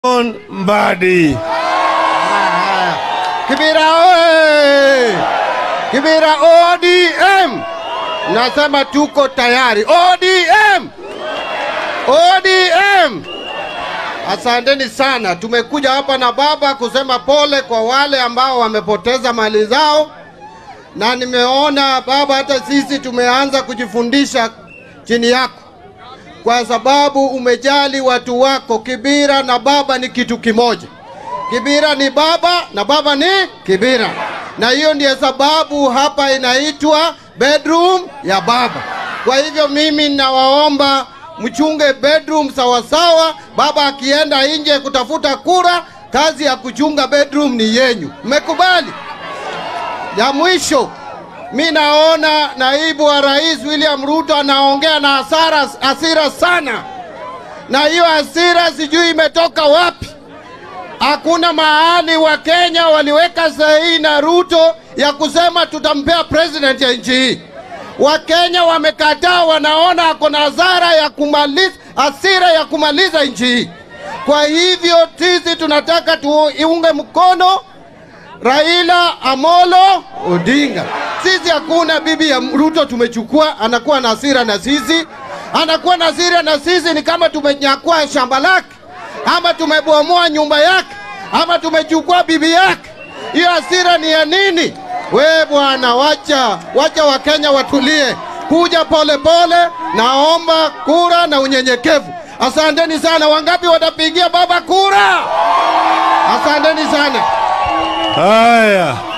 John Mbadi. Kibira oye! Kibira ODM! Nasema tuko tayari. ODM! ODM! Asanteni sana. Tumekuja hapa na baba kusema pole kwa wale ambao wamepoteza mali zao, na nimeona baba, hata sisi tumeanza kujifundisha chini yako kwa sababu umejali watu wako. Kibira na baba ni kitu kimoja. Kibira ni baba na baba ni Kibira, na hiyo ndiyo sababu hapa inaitwa bedroom ya baba. Kwa hivyo mimi ninawaomba mchunge bedroom sawasawa. Baba akienda nje kutafuta kura, kazi ya kuchunga bedroom ni yenyu. Mmekubali? Ya mwisho, mi naona naibu wa rais William Ruto anaongea na hasara hasira sana, na hiyo hasira sijui imetoka wapi. Hakuna mahali wa Kenya waliweka sahihi na Ruto ya kusema tutampea president ya nchi hii. Wakenya wamekataa, wanaona ako na hasara ya kumaliza hasira ya kumaliza nchi hii. Kwa hivyo sisi tunataka tuunge mkono Raila Amolo Odinga. Sisi hakuna bibi ya Ruto tumechukua, anakuwa na hasira na sisi, anakuwa na hasira na sisi, ni kama tumenyakua shamba lake ama tumebomoa nyumba yake ama tumechukua bibi yake. Hiyo hasira ni ya nini? We bwana, wacha wacha Wakenya watulie, kuja pole pole. Naomba kura na unyenyekevu. Asanteni sana. Wangapi watapigia baba kura? Asanteni sana. Haya,